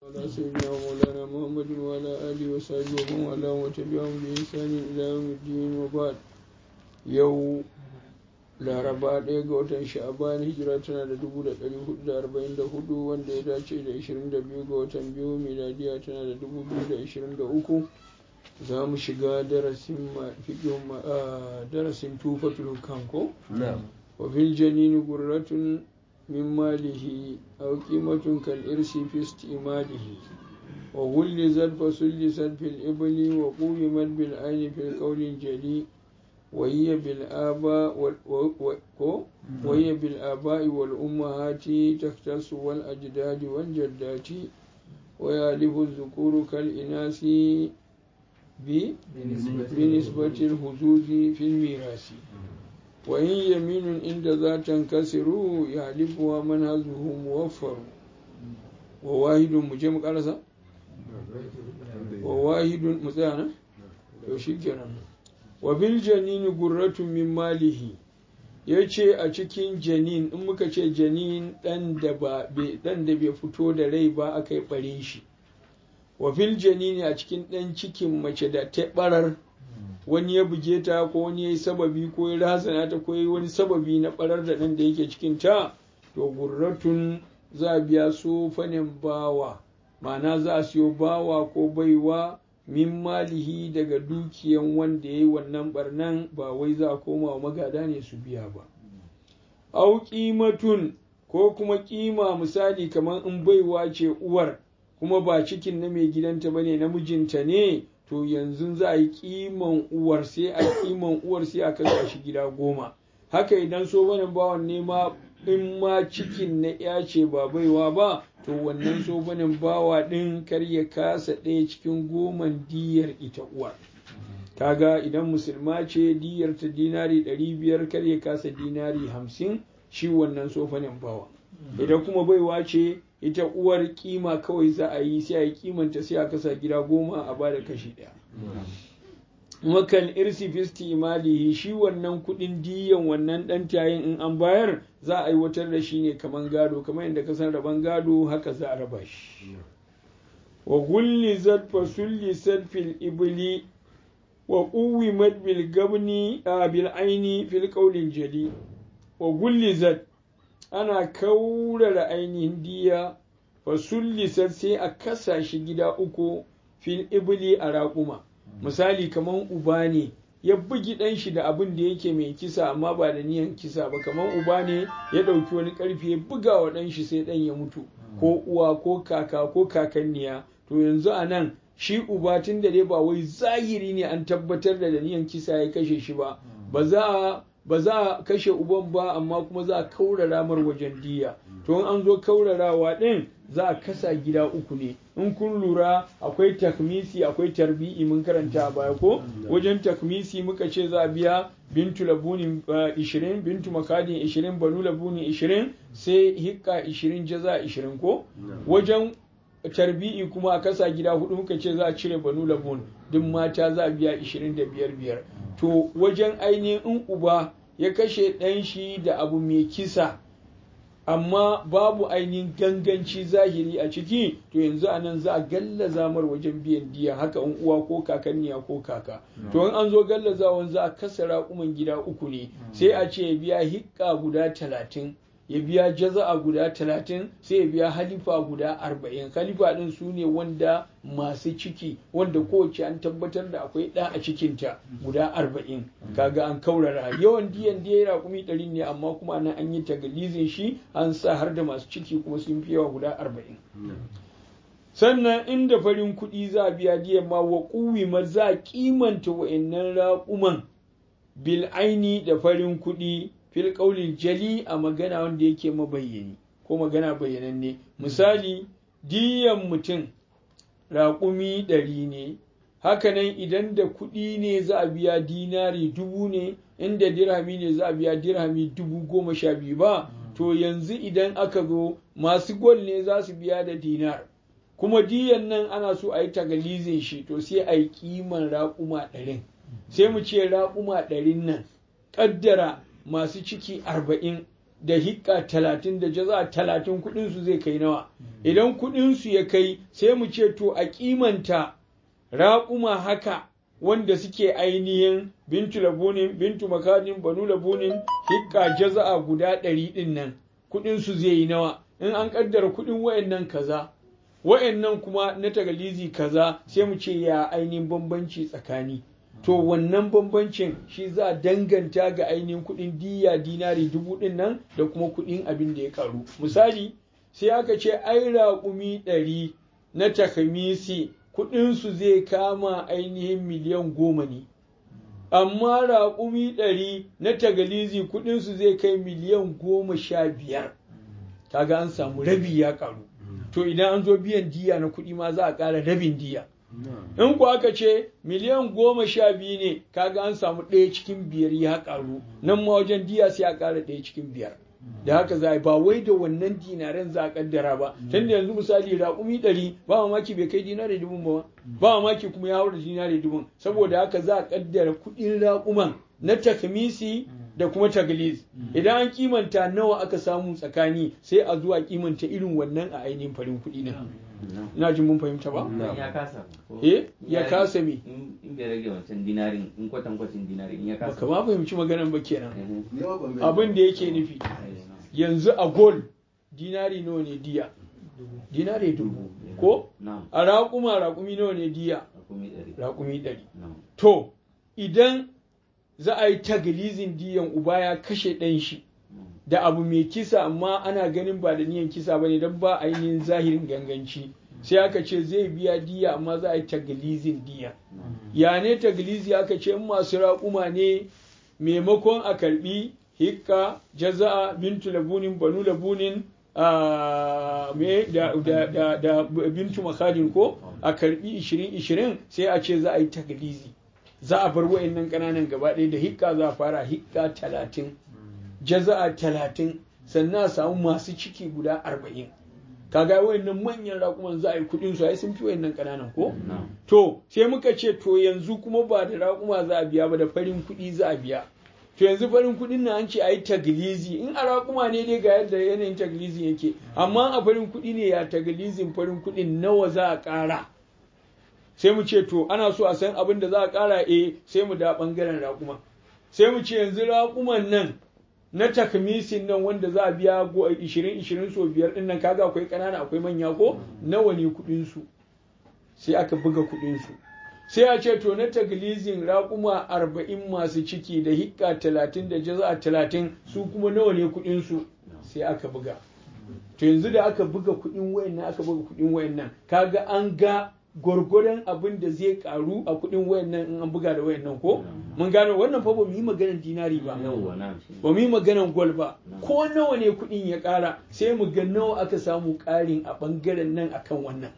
على سيدنا مولانا محمد وعلى آله وصحبه ومن والاه وتبعهم بإحسان إلى يوم الدين وبعد يوم laraba ɗaya ga watan sha'aban hijira tana da dubu da ɗari hudu da arba'in da hudu wanda ya dace da ishirin da biyu ga watan biyu miladiya tana da dubu biyu da ishirin da uku za mu shiga darasin darasin tufatul hukam ko wa fil janini gurratun min malihi aw qimatun kal irsi fi istimalihi wa hullizat fa sullisat fil ibli wa quwimat bil ayni fil qawli jali وهي بالآباء وهي بالآباء والأمهات تختص والأجداد والجدات ويالف الذكور كالإناث بنسبة الهزوز في الميراث وإن يمين عند ذا تنكسر يحلفها من هزه موفر وواحد مجمع قرصة وواحد مثلا يشكرا wa bil janini gurratun min malihi ya ce a cikin janin in muka ce janin ɗan da bai fito da rai ba aka yi ɓare shi wa fil janini a cikin ɗan cikin mace da ta ɓarar wani ya buge ta ko wani ya yi sababi ko ya razana ta ko ya yi wani sababi na ɓarar da ɗan da yake cikin ta to gurratun za a biya su fanin bawa ma'ana za a siyo bawa ko baiwa min malihi daga dukiyan wanda ya yi wannan barnan ba wai za a koma wa magada ne su biya ba. Au ƙimatun ko kuma ƙima misali kamar in baiwa ce uwar kuma ba cikin na mai gidanta ba ne namijinta ne to yanzu za a yi ƙiman uwar sai a ƙiman uwar sai a kasa shi gida goma. Haka idan so banin bawan nema in ma cikin na ya ce ba baiwa ba to wannan sobanin bawa ɗin kar ya kasa ɗaya cikin goman diyar ita uwar kaga idan musulma ce diyar ta dinari ɗari biyar kar ya kasa dinari hamsin shi wannan sofanin bawa idan kuma baiwa ce ita uwar kima kawai za a yi sai a yi kimanta sai a kasa gida goma a bada kashi ɗaya makan irsi fisti imalihi shi wannan kudin diyan wannan dan tayin in an bayar za a aiwatar da shi ne kaman gado kamar yadda ka san raban gado haka za a raba shi wa gulli zat fa sulli fil ibli wa quwimat bil gabni bil aini fil qawlin jali wa gulli zat ana kaurara ainihin diya fa sulli sai a kasa shi gida uku fil ibli a raƙuma misali kamar uba ne ya bugi ɗan shi da abin da yake mai kisa amma ba da niyan kisa ba kamar uba ne ya ɗauki wani ƙarfi ya buga wa ɗan shi sai ɗan ya mutu ko uwa ko kaka ko kakanniya to yanzu a nan shi uba tun da dai ba wai zahiri ne an tabbatar da da niyan kisa ya kashe shi ba ba za a ba za a kashe uban ba amma kuma za a kaurara mar wajen diya to in an zo kaurarawa ɗin za a kasa gida uku ne in kun lura akwai takmisi akwai tarbi'i mun karanta a baya ko wajen takmisi muka ce za a biya bintu labunin 20 bintu makadin 20 banu labunin 20 sai hikka 20 jaza 20 ko wajen tarbi'i kuma a kasa gida hudu muka ce za a cire banu labun duk mata za a biya 25 biyar to wajen ainihin in uba ya kashe ɗan shi da abu mai kisa amma babu ainihin ganganci zahiri a ciki to yanzu a nan za a gallaza mar wajen biyan diya haka in uwa ko kakanniya ko kaka to in an zo gallazawan za a kasa raƙuman gida uku ne sai a ce ya biya hikka guda talatin ya biya jaza'a guda talatin sai ya biya halifa guda arba'in halifa ɗin su ne wanda masu ciki wanda kowace an tabbatar da akwai ɗa a cikinta guda arba'in kaga an kaurara yawan diyan da ya raƙumi ɗari ne amma kuma nan an yi tagallizin shi an sa har da masu ciki kuma sun fi yawa guda arba'in sannan inda farin kuɗi za a biya diyan ma wa ƙuwi za a kimanta wa'annan raƙuman bil aini da farin kuɗi fil ƙaulin jali a magana wanda yake mabayyani ko magana bayyananne misali diyan mutum raƙumi ɗari ne hakanan idan da kuɗi ne za a biya dinari dubu ne inda dirhami ne za a biya dirhami dubu goma sha biyu ba to yanzu idan aka zo masu gol ne za su biya da dinar kuma diyan nan ana so a yi tagallizin shi to sai a yi kiman raƙuma ɗarin sai mu ce raƙuma ɗarin nan ƙaddara masu ciki arba'in da hikka talatin da jaza talatin kuɗinsu zai kai nawa idan kuɗinsu ya kai sai mu ce to a kimanta raƙuma haka wanda suke ainihin bintu labunin bintu makadin banu labunin hikka jaza'a guda ɗari ɗin nan kuɗinsu zai yi nawa in an ƙaddara kuɗin wayannan kaza wayannan kuma na tagalizi kaza sai mu ce ya ainihin bambanci tsakani to wannan bambancin shi za a danganta ga ainihin kuɗin diya dinari dubu ɗin nan da kuma kuɗin abin da ya karu misali sai aka ce ai raƙumi ɗari na takamisi kuɗinsu zai kama ainihin miliyan goma ne amma raƙumi ɗari na tagalizi kuɗinsu zai kai miliyan goma sha biyar kaga an samu rabi ya karu to idan an zo biyan diya na kuɗi ma za a ƙara rabin diya in ku aka ce miliyan goma sha biyu ne kaga an samu ɗaya cikin biyar ya karu nan ma wajen diya sai a ƙara ɗaya cikin biyar da haka za a ba wai da wannan dinaren za a kaddara ba tun da yanzu misali raƙumi ɗari ba mamaki bai kai dinari dubun ba ba mamaki kuma ya haura dinari dubun saboda haka za a kaddara kuɗin raƙuman na takmisi da kuma tagliz idan an kimanta nawa aka samu tsakani sai a zuwa kimanta irin wannan a ainihin farin kuɗi din na jin mun fahimta ba ya kasa eh ya kasa me in bai rage wancan dinarin in kwatankwacin dinarin in ya kasa baka ma fahimci maganar ba kenan Mhm. abin da yake nufi yanzu a gol dinari nawa ne diya dinari dubu ko na'am a raƙuma raƙumi nawa ne diya hukumi ɗari raƙumi ɗari na'am to idan za a yi tagilizin diyan uba ya kashe ɗan shi na'am da abu mai kisa amma ana ganin ba da niyan kisa ba ne don ba ainihin zahirin ganganci sai aka ce zai biya diya amma za a yi tagilizin diya na'am ya ne tagilizi aka ce in masu raƙuma ne maimakon a karbi hikka jaza'a bintu labunin banu labunin a me da, da, da, da bintu makadin ko a karbi 20-20 sai a ce za a yi tagilizi za a bar wa'annan ƙananan gaba ɗaya da hikka za a fara hikka talatin jaza'a talatin sannan a samu masu ciki guda arba'in kaga wayannan manyan raƙuman za a yi kuɗin su ai sun fi wayannan ƙananan ko na'am to sai muka ce to yanzu kuma ba da raƙuma za a biya ba da farin kuɗi za a biya to yanzu farin kuɗin na an ce a yi taglizi in a raƙuma ne dai ga yadda yanayin taglizi yake amma a farin kuɗi ne ya taglizin farin kuɗin nawa za a ƙara sai mu ce to ana so a san abin da za a ƙara eh sai mu da ɓangaren raƙuma sai mu ce yanzu raƙuman nan na takmisin nan wanda za a biya go 20 20 so biyar din nan kaga akwai ƙanana akwai manya ko nawa ne kuɗin su sai aka buga kuɗin su sai a ce to na taglizin raƙuma arba'in masu ciki da hikka talatin da jaza talatin su kuma nawa ne kuɗin su sai aka buga to yanzu da aka buga kuɗin wayannan aka buga kuɗin wayannan kaga an ga gwargwadon abin da zai karu a kuɗin wayannan in an buga da wayannan ko mun gano wannan fa ba mu yi maganar dinari ba yawwa na'am shi ba mu yi maganar gwal ba ko nawa ne kuɗin ya ƙara sai mu ga nawa aka samu ƙarin a ɓangaren nan akan wannan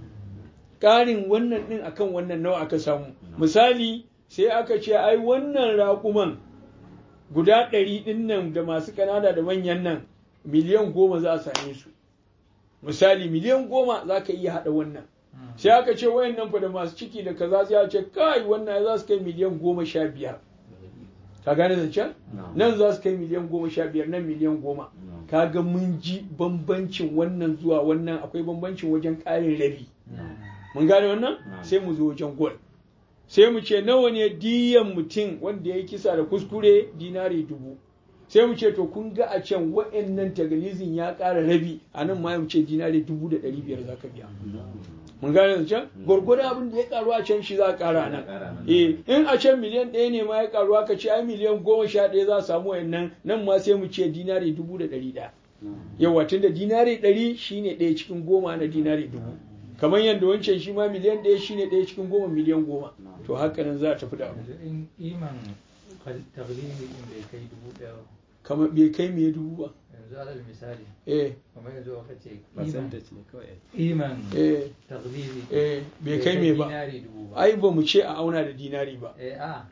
ƙarin wannan ɗin akan wannan nawa aka samu misali sai aka ce ai wannan raƙuman guda ɗari ɗin nan da masu ƙanana da manyan nan miliyan goma za a same su misali miliyan goma za ka iya haɗa wannan sai aka ce wayannan fa da masu ciki da kaza sai a ce kai wannan za su kai miliyan goma sha biyar ka gane zancen na'am nan za su kai miliyan goma sha biyar nan miliyan goma na'am kaga mun ji bambancin wannan zuwa wannan akwai bambancin wajen ƙarin rabi na'am mun gane wannan Na'am. sai mu zo wajen gol sai mu ce nawa ne diyan mutum wanda ya yi kisa da kuskure dinari dubu sai mu ce to kun ga a can wa'annan tagarizin ya ƙara rabi a nan ma mu ce dinari dubu da ɗari biyar za ka biya mun gane da can gwargwadon abin da ya karu a can shi za a ƙara a Za a ƙara nan nan. eh in a can miliyan ɗaya ne ma ya karu aka ce ai miliyan goma sha ɗaya za a samu wa'annan nan ma sai mu ce dinari dubu da ɗari ɗaya yawa tunda dinari ɗari shine ɗaya cikin goma na dinari dubu kamar yadda wancan shi ma miliyan ɗaya shine ɗaya cikin goma miliyan goma to haka nan za a tafi da abu yanzu in iman taglidi din bai kai dubu ɗaya ba, kamar bai kai me dubu ba yanzu alal misali eh kamar yanzu aka ce iman percentage ne kawai iman eh taglidi eh bai kai me ba dinari dubu ba ai ba mu ce a auna da dinari ba eh a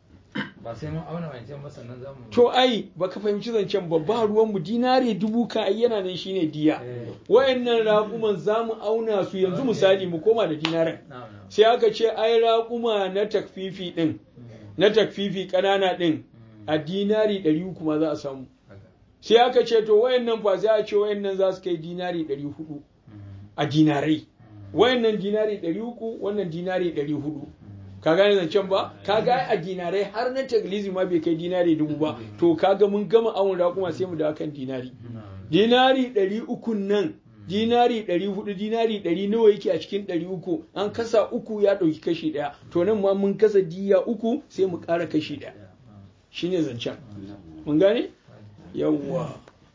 ba sai mun auna wancan ba sannan za mu to ai baka fahimci zancen ba ba ruwan mu dinari dubu ka ai yana nan shine diya eh wayannan raƙuman za mu auna su yanzu misali mu koma da dinarin na'am na'am sai aka ce ai raƙuma na takfifi din Mm, na takfifi ƙanana din mm, a dinari ɗari uku ma za a samu haka. sai aka ce to wayannan fa sai a ce wayannan za su kai dinari 400 a dinarai wayannan dinari 300 wannan dinari 400 ka gane zancen ba ka ga a dinarai har na taglizi ma bai kai dinari dubu ba to kaga mun gama awon raƙuma sai mu da kan dinari dinari 300 nan dinari 400 dinari 100 nawa yake a cikin 300 an kasa uku ya ɗauki kashi ɗaya to nan ma mun kasa diya uku sai mu ƙara kashi ɗaya shine zancen mun gane yawwa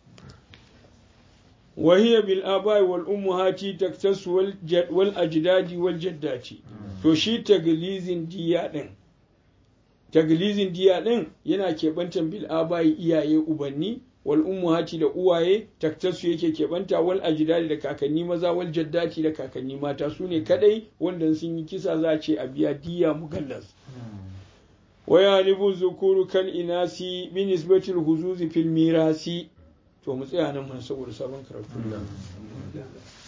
وهي بالآباء والأمهات تكتس والأجداد والجدات to shi taglizin diya ɗin taglizin diya ɗin yana keɓantar bil abayi iyaye ubanni wal ummuhati da uwaye taktasu yake keɓanta wal ajdadi da kakanni maza wal jaddati da kakanni mata su ne kadai wanda sun yi kisa za a ce a biya diya mugallas wa yalibu zukuru kal inasi bi nisbatil huzuzi fil mirasi to mu tsaya nan mun saboda sabon karatu